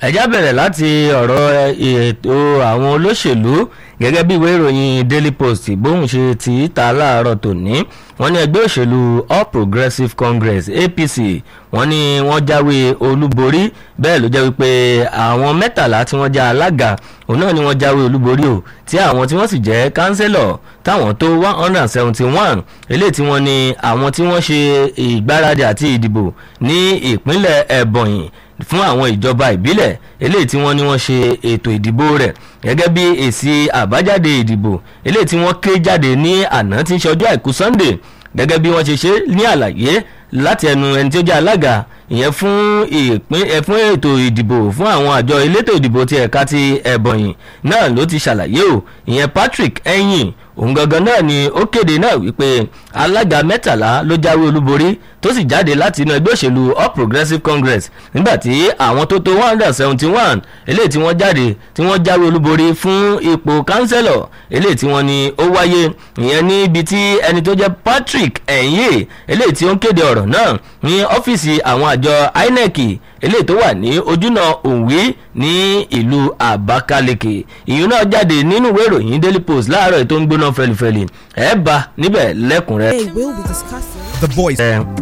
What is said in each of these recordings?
ẹjá bẹ̀rẹ̀ láti ọ̀rọ̀ ètò àwọn olóṣèlú gẹ́gẹ́ bí ìwé ìròyìn daily post bóun ṣe ti ta láàárọ̀ tòní wọ́n ní ẹgbẹ́ òṣèlú all progressives congress apc wọ́n ní wọ́n jáwé olúborí bẹ́ẹ̀ ló jẹ́ wípé àwọn mẹ́tàlá tí wọ́n já alága òun náà ni wọ́n jáwé olúborí o tí àwọn tí wọ́n sì jẹ́ kánsẹ́lọ̀ táwọn tó one hundred and seventy one eléyìí tí wọ́n ní àwọn tí wọ́n ṣe ìgbáradì àti ìdìbò ní ìpínlẹ̀ ẹ̀bọ̀nyìn fún àwọn ìjọba ìbílẹ̀ eléyìí tí wọ́n ní wọ́n ṣe ètò ìdìbò rẹ̀ gẹ́gẹ́ bí èsì àbájáde ìdìbò eléyìí tí wọ́n ké jáde ní àná tí ń ṣe ọjọ́ àìkú sunday gẹ́gẹ́ bí wọ́n ṣe ṣe ní àlàyé láti ẹnu ẹni tí ó jẹ́ alága ìyẹn fún ìpín ẹ fún ètò ìdìbò fún àwọn àjọ elétò ìdìbò ti ẹ̀ka ti ẹ̀bọ̀nyìn náà ló ti ṣàlàyé o ìyẹn patrick ẹ̀yìn òun gangan náà ni ó kéde náà wípé alága mẹ́tàlá ló jáwé olúborí tó sì jáde láti inú ẹgbẹ́ òṣèlú all progressives congress nígbàtí àwọn tó tó one hundred seventy one eléyìí tí wọ́n jáde tí wọ́n jáwé olúborí fún ipò kánsẹ́lọ̀ eléyìí tí wọ́n ní ó wáyé ìyẹn níbi tí ẹni tó jẹ́ patrick ẹ̀yìn eléyìí tí ó ń kéde ọ̀rọ̀ náà ní ọ́fíìsì àwọn àjọ inec eléyìí tó wà ní ojúnà òwì ní ìlú àbákálẹ̀kẹ̀ ìyún náà jáde nínú ìwé ìròyìn daily post láàárọ̀ ètò ń gbóná fẹlifẹli ẹ̀ bá níbẹ̀ lẹ́kùnrẹ́. They will be discussing. The voice.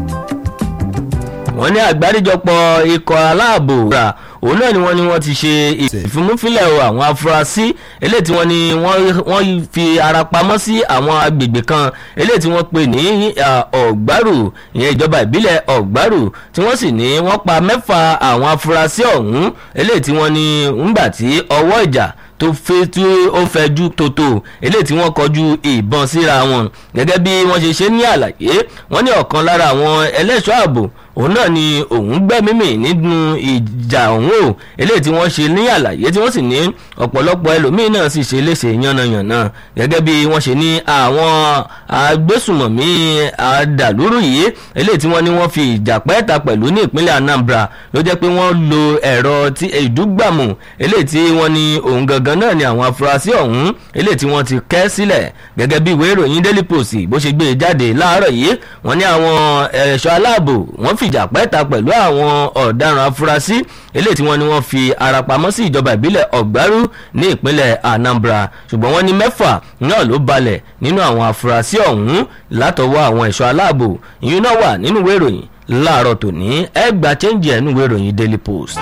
wọ́n ní àgbáríjọpọ̀ ikọ̀ aláàbò rà òun náà ni wọ́n ní wọ́n ti ṣe ìfimúfilẹ̀ o àwọn afurasí eléyìí tí wọ́n ní wọ́n fi ara pamọ́ sí àwọn agbègbè kan eléyìí tí wọ́n pè ní ọ̀gbárù ìyẹn ìjọba ìbílẹ̀ ọ̀gbárù tí wọ́n sì ní wọ́n pa mẹ́fà àwọn afurasí ọ̀hún eléyìí tí wọ́n ní ńgbà tí ọwọ́ ìjà tó fẹ́ tí ó fẹjú tótó eléyìí tí wọ́n kọjú ìbọn síra wọn gẹ́gẹ́ bí wọ́n ṣe ṣe ní àlàyé wọ́n ní ọ̀kan lára àwọn ẹlẹ́ṣọ́ ààbò òun náà ni òun gbẹ́mímì nínú ìjà ọ̀hún o eléyìí tí wọ́n ṣe ní àlàyé tí wọ́n sì ní ọ̀pọ̀lọpọ̀ ẹlòmíín náà sì ṣe léṣe yánnayànna gẹ́gẹ́ bí wọ́n ṣe ní àwọn agbésùmọ̀mí àdàlúrú yìí eléyìí tí wọ́n ní wọ́n fi ìjà pẹ́ẹ́ta pẹ̀lú ní ìpínlẹ̀ anambra ló jẹ́ pé wọ́n lo ẹ̀rọ tí ìdúgbàmù eléyìí tí wọ́n ní òun gangan náà ni àwọn afurasí ọ̀hún eléyìí tí wọ́n ti kẹ́ sílẹ̀ gẹ́gẹ́ bí ìwé ìròyìn daily post bó ṣe gbé e jáde láàárọ̀ yìí wọ́n ní àwọn ẹ̀ṣọ́ aláàbò wọ́n fìjà pẹ́ẹ́ta pẹ̀lú àwọn ọ̀daràn afurasí eléyìí tí wọ́n ní wọ́n fi ara pamọ́ sí ìjọba ìbílẹ̀ ọ̀gbárù ní ìpínlẹ̀ anambra ṣùgbọ́n wọ́n ní mẹ́fà náà ló balẹ̀ nínú àwọn afurasí ọ̀hún látọwọ́ àwọn ẹ̀ṣọ́ aláàbò ìyún náà wà nínú ìwé ìròyìn láàárọ̀ tòní ẹ gba chẹ́ǹjì ẹ̀ nínú ìwé ìròyìn daily post.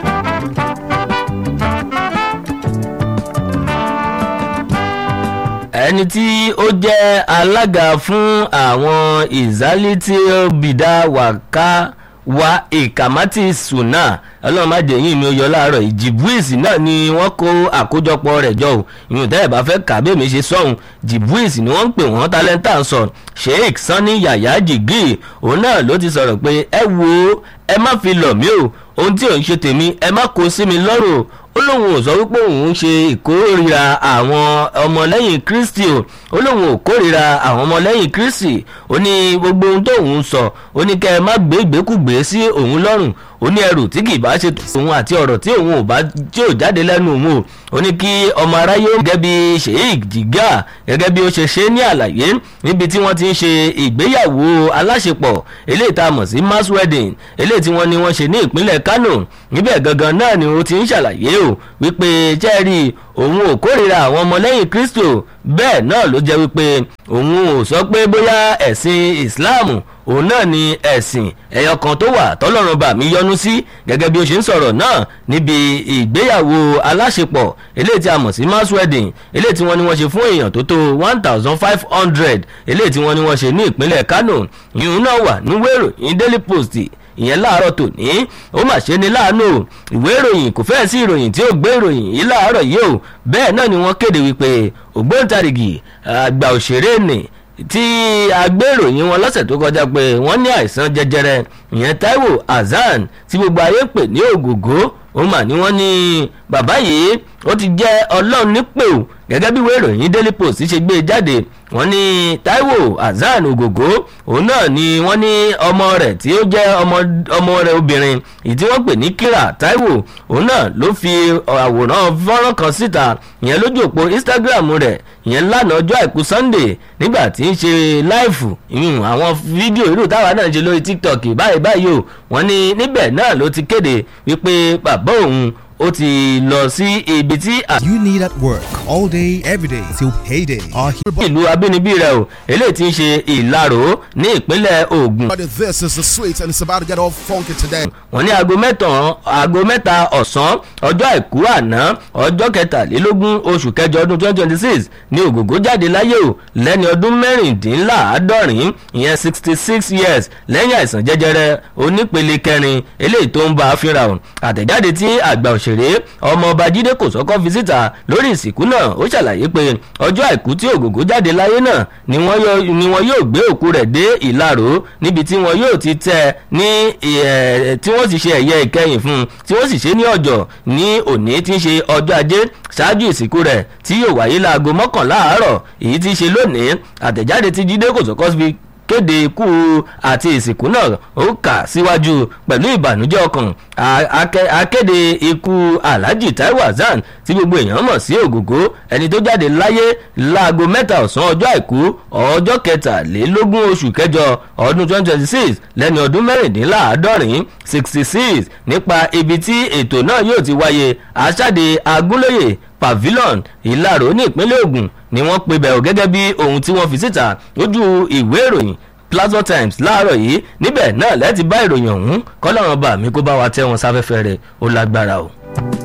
ẹni tí ó jẹ́ alága fún àwọn ìzálítì bìdá wàká wa ìkàmátì sùnà ọlọ́run má jẹ́ yín mi ó yọ láàárọ̀ ìjìbúìsì náà ni wọ́n kó àkójọpọ̀ rẹ̀ jọ ò ìyún tẹ́ ẹ̀ bá fẹ́ kà bẹ́ẹ̀ mi ṣe sọ̀hún jìbúìsì ni wọ́n ń pè wọ́n tálẹ́ntà sọ sheik sanni yàyà jìgì òun náà ló ti sọ̀rọ̀ pé ẹ wo ẹ má fi lọ̀ mí o ohun tí ò ń ṣe tèmi ẹ má kó sí mi lọ́rùn ó lóun ò sọ wípé òun ń ṣe ìkórìíra àwọn ọmọlẹ́yìn kristi o ó lóun ò kórìíra àwọn ọmọlẹ́yìn kristi ó ní gbogbo ohun tó òun sọ ó ní kẹ́ ẹ má gbé ìgbékùgbé sí òun lọ́rùn ó ní ẹrù tí kì í bá ṣe òun àti ọ̀rọ̀ tí òun ò bá tí ò jáde lẹ́nu òun o ó ní kí ọmọ aráyé gẹ́gẹ́ bí sheik jiga gẹ́gẹ́ bí ó ṣe ṣe ní àlàyé níbi tí wọ́n ti ń ṣe ìgbéyàwó aláṣepọ̀ eléyìí tá a mọ̀ sí mass wedding eléyìí tí wọ́n ní wọ́n ṣe ní ìpínlẹ̀ kano níbẹ̀ gangan náà ni ó ti ń ṣàlàyé o wípé jẹ́rìí òun ò kórìíra àwọn ọmọlẹ́yìn kristo bẹ́ẹ̀ náà ló jẹ́ wípé òun ò sọ pé bóyá ẹ̀sìn islam òun náà ni ẹ̀sìn ẹ̀yọ kan tó wà tọ́lọ́run bá mi yọnu sí gẹ́gẹ́ bí ó ṣe ń sọ̀rọ̀ náà níbi ìgbéyàwó aláṣepọ̀ eléyìí tí a mọ̀ sí mass wedding eléyìí tí wọ́n ní wọ́n ṣe fún èèyàn tó tó one thousand five hundred eléyìí tí wọ́n ní wọ́n ṣe ní ìpínlẹ̀ kano ìyún náà wà ní wérò ní daily post ìyẹn láàárọ̀ tòní ó mà ṣe ni láàánú ìwé ìròyìn kò fẹ́ẹ̀ sí ìròyìn tí ó gbé ìròyìn yìí láàárọ̀ yìí o bẹ́ẹ̀ náà ni wọ́n kéde wípé ògbóǹtarìgì àgbà òṣèré nì tí agbéròyìn wọn lọ́sẹ̀ tó kọjá pé wọ́n ní àìsàn jẹjẹrẹ ìyẹn taiwo hasan tí gbogbo ayé ń pè ní ògògó ó mà ní wọ́n ní bàbá yìí ó ti jẹ́ ọlọ́run nípò gẹ́gẹ́ bí ìwé ìròyìn daily post ṣe gbé jáde wọ́n ní taiwo hasan ògògó òun náà ni wọ́n ní ọmọ rẹ̀ tí ó jẹ́ ọmọ rẹ̀ obìnrin èyí tí wọ́n pè ní kira taiwo òun náà ló fi àwòrán fọ́nrán kan síta ìyẹn lójú òpó instagram rẹ̀ ìyẹn lánàá ọjọ́ àìkú sunday nígbà tí ń ṣe láìfù ìyún àwọn fídíò irú táwa náà ṣe lórí tiktok báyìí báyìí o wọ́n ní níbẹ̀ náà ló ti kéde wípé bàbá òun ó ti lọ sí ibi tí You need at work all day, every day till payday. Our hero ìlú abínibí rẹ̀ o eléyìí ti ń ṣe ìlarò ní ìpínlẹ̀ Ògùn But this is the sweet and it's about to get all funky today. wọ́n ní aago mẹ́tàn aago mẹ́ta ọ̀sán ọjọ́ àìkú àná ọjọ́ kẹtàlélógún oṣù kẹjọ ọdún twenty twenty six ní ògògó jáde láyé o lẹ́ni ọdún mẹ́rìndínláàádọ́rin ìyẹn sixty six years lẹ́yìn àìsàn jẹjẹrẹ onípele kẹrin eléyìí tó ń bá a fínra o àtẹ̀jáde tí àgbà òṣèré ọmọọba jídé kòsọ́kọ́ fi síta lórí ìsìnkú náà ó ṣàlàyé pé ọjọ́ àìkú tí ògògó jáde láyé náà ni wọ́n yóò- ni wọ́n yóò gbé òkú rẹ̀ dé ìlarò níbi tí wọ́n yóò ti tẹ́ ẹ ní ẹ̀, tí wọ́n sì ṣe ẹ̀yẹ ìkẹyìn fún un tí wọ́n sì ṣe ní ọjọ́ ní òní tí ń ṣe ọjọ́ ajé ṣáájú ìsìnkú rẹ̀ tí yóò wáyé láago mọ́kànlá àárọ̀ èyí tí í ṣe lónìí àtẹ̀jáde tí jídé kòsọ́kọ́ fi kéde ikú àti ìsìnkú náà ó kà síwájú pẹ̀lú ìbànújẹ́ ọkàn A- ake- akéde ikú alhaji taiwo hasan tí gbogbo èèyàn mọ̀ sí ògògó ẹni tó jáde láyé láago mẹ́ta ọ̀sán ọjọ́ àìkú ọjọ́ kẹtàlélógún oṣù kẹjọ ọdún twenty twenty six lẹ́ni ọdún mẹ́rìndínláàádọ́rin sixty six nípa ibi tí ètò náà yóò ti wáyé aṣáde agúnlóye pavilion ìlàró ní ìpínlẹ̀ Ògùn ni wọ́n pe bẹ̀rù gẹ́gẹ́ bí ohun tí wọ́n fi síta lójú ìwé ìròyìn Plasma Times láàárọ̀ yìí níbẹ̀ náà lẹ́ẹ̀tì bá ìròyìn ọ̀hún kọ́lọ́run bá mi kó bá wa tẹ́ wọn sáfẹ́fẹ́ rẹ̀ ó lágbára o.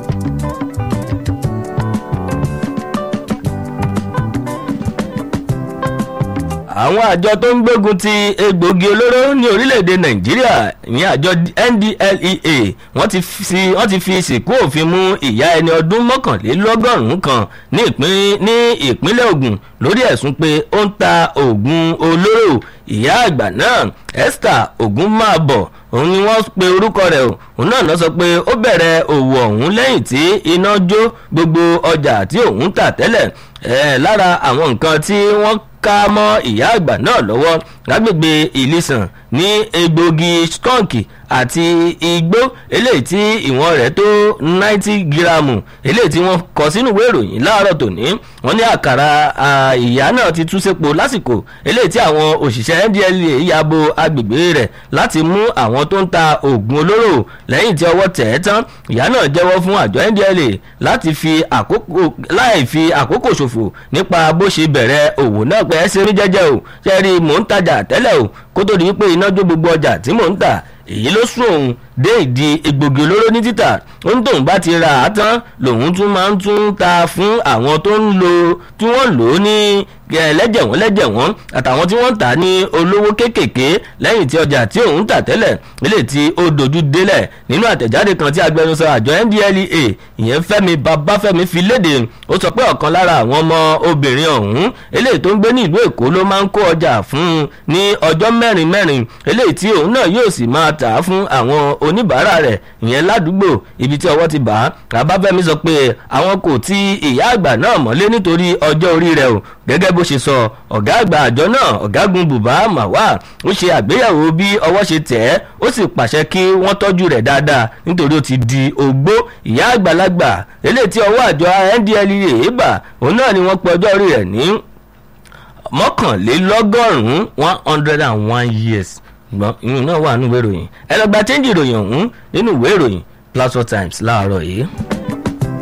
àwọn àjọ tó ń gbógun ti egbògi olóró ní orílẹ̀-èdè nàìjíríà ní àjọ ndlea wọ́n ti fi wọ́n ti fi ìsìnkú òfin mú ìyá ẹni ọdún mọ́kànlélọ́gọ́rùn-ún kan ní ìpín- ní ìpínlẹ̀ ògùn lórí ẹ̀sùn pé ó ń ta oògùn olóró ìyá àgbà náà esther ogunmáàbọ̀ òun ni wọ́n pe orúkọ rẹ̀ o òun náà lọ sọ pé ó bẹ̀rẹ̀ òwò ọ̀hún lẹ́yìn tí iná jó gbogbo ọjà tí òun tà tẹ́lẹ̀ ẹ̀ lára àwọn nǹkan tí wọ́n ká mọ́ ìyá àgbà náà lọ́wọ́ lágbègbè ìlísàn ní egbògi skọ́ǹkì àti igbó eléyìí tí ìwọ̀n rẹ̀ tó náìtì gíráàmù eléyìí tí wọ́n kọ sínú ìwé ìròyìn láàárọ̀ tòní wọ́n ní àkàrà à, ìyá náà ti tú sépo lásìkò eléyìí tí àwọn òṣìṣẹ́ ndla yabo agbègbè rẹ̀ láti mú àwọn tó ń ta oògùn olóró lẹ́yìn tí ọwọ́ tẹ̀ ẹ́ tán ìyá náà jẹ́wọ́ fún àjọ ndla láti fi àkókò láì fi àkókò ṣòfò nípa bó ṣe bẹ̀rẹ̀ òwò náà pé ẹ ṣe rí jẹ́jẹ́ o ṣe rí mò ń tajà tẹ́lẹ̀ o kó tó di wípé iná jó gbogbo ọjà tí mò ń tà èyí ló sún òun dé ìdí egbògi olóró ní títà ó ń tóun bá ti ra á tán lòun tún máa ń tún ta fún àwọn tó ń lo tí wọ́n lò ó ní lẹ́jẹ̀ wọ́n lẹ́jẹ̀ wọ́n àtàwọn tí wọ́n ń tà ní olówó kéékèèké lẹ́yìn tí ọjà tí òun tà tẹ́lẹ̀ nílé tí ó dojú délẹ̀ nínú àtẹ̀jáde kan tí agbẹnusọ àjọ ndlea ìyẹn fẹ́mi babáfẹ́mi fi léde ó sọ pé ọ̀kan lára àwọn ọmọ obìnrin ọ̀hún eléyìí tó ń gbé ní ìlú èkó ló máa ń kó ọjà fún un ní ọjọ́ mẹ́rin mẹ́rin eléyìí tí òun náà yóò sì máa tà á fún àwọn oníbàárà rẹ̀ ìyẹn ládùúgbò ibi tí ọwọ́ ti bà á babáfẹ́mi sọ pé àwọn kò ti ìyá àgbà náà mọ́lé nítorí ọjọ́ orí rẹ̀ o gẹ́gẹ́ bó ṣe sọ ọ̀gá àgbà àjọ náà ọ̀gágun bùbá màwá ó ṣe àgbéyẹ̀wò bí ọwọ́ ṣe tẹ̀ ẹ́ ó sì pàṣẹ kí wọ́n tọ́jú rẹ̀ dáadáa nítorí ó ti di ogbó ìyá àgbàlagbà eléyìí tí ọwọ́ àjọ ndlea bà òun náà ni wọ́n pe ọjọ́ orí rẹ̀ ní mọ́kànlélọ́gọ́rùn-ún one hundred and one years gbọ́n ìyún náà wà nínú ìwé ìròyìn ẹ lọ gba chẹ́ńjì ìròyìn ọ̀hún nínú ìwé ìròyìn Plateau Times láàárọ̀ yìí.